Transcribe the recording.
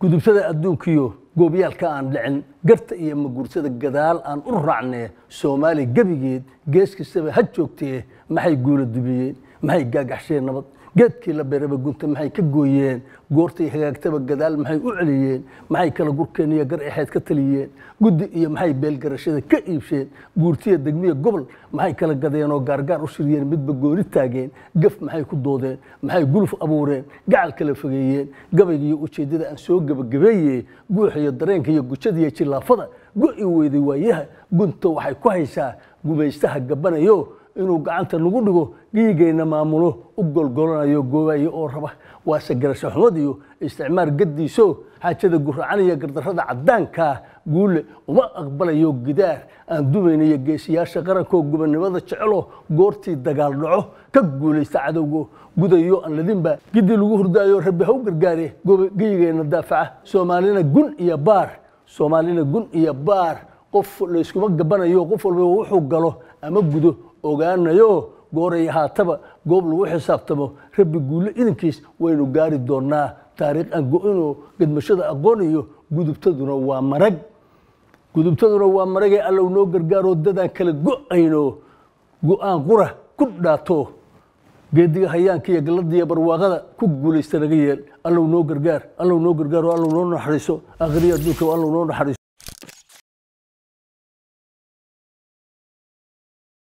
gudubtada adduunkiyo goobyaalka aan dhicin garta iyo maguursada gadaal aan u raacnee soomaali gebigeed gees kastaba ha joogtee maxay guula dubiyeen maxay gaagaxsheen nabad geedkii la beeraba gunta maxay ka gooyeen goortay hagaagtaba gadaal maxay u celiyeen maxay kala gurkeen iyo gar exeed ka taliyeen guddi iyo maxay beelgarashada ka iibsheen guurtiya degmiya gobol maxay kala gadeen oo gaargaar u shiriyeen midba gooni taageen gaf maxay ku doodeen maxay guluf abuureen gacal kala fogeeyeen gabaygiiyo ujeeddada aan soo gebagabeeye guuxa iyo dareenka iyo gujada iyo jillaafada go'i weyday waayaha gunta waxay ku haysaa gumaystaha gabbanayo inuu gacanta nagu dhigo dhiigayna maamulo u golgolanayo goobayo oo raba waase garasho xumad iyo isticmaar gaddiiso xaajada guracanaya gardarrada caddaankaa guule uma aqbalayo gidaar aan dumaynayo geesiyaasha qarankoo gubannimada jecelo goortii dagaal dhaco ka guulaysta cadowgo gudayo aan ladinba giddi lagu hurdaayo rabbi ha u gargaare geyigeenna daafaca soomaalina gun iyo baar soomaalina gun iyo baar qof layskuma gabanayo qof walba wuxuu galo ama gudo ogaanayo gooray haataba goob lagu xisaabtamo rabbi guulle idinkiis waynu gaari doonaa taariikh aan go-inoo gedmashada aqoon iyo gudubtaduna waa marag gudubtaduna waa maragee allow noo gargaaroo dadaan kala go-ayno go-aan qura ku dhaato geediga hayaanka iyo galladiiyo barwaaqada ku guulaysta naga yeel allow noo gargaar allow noo gargaaro allow noo naxariiso akhriya adduunka allow noo naxariiso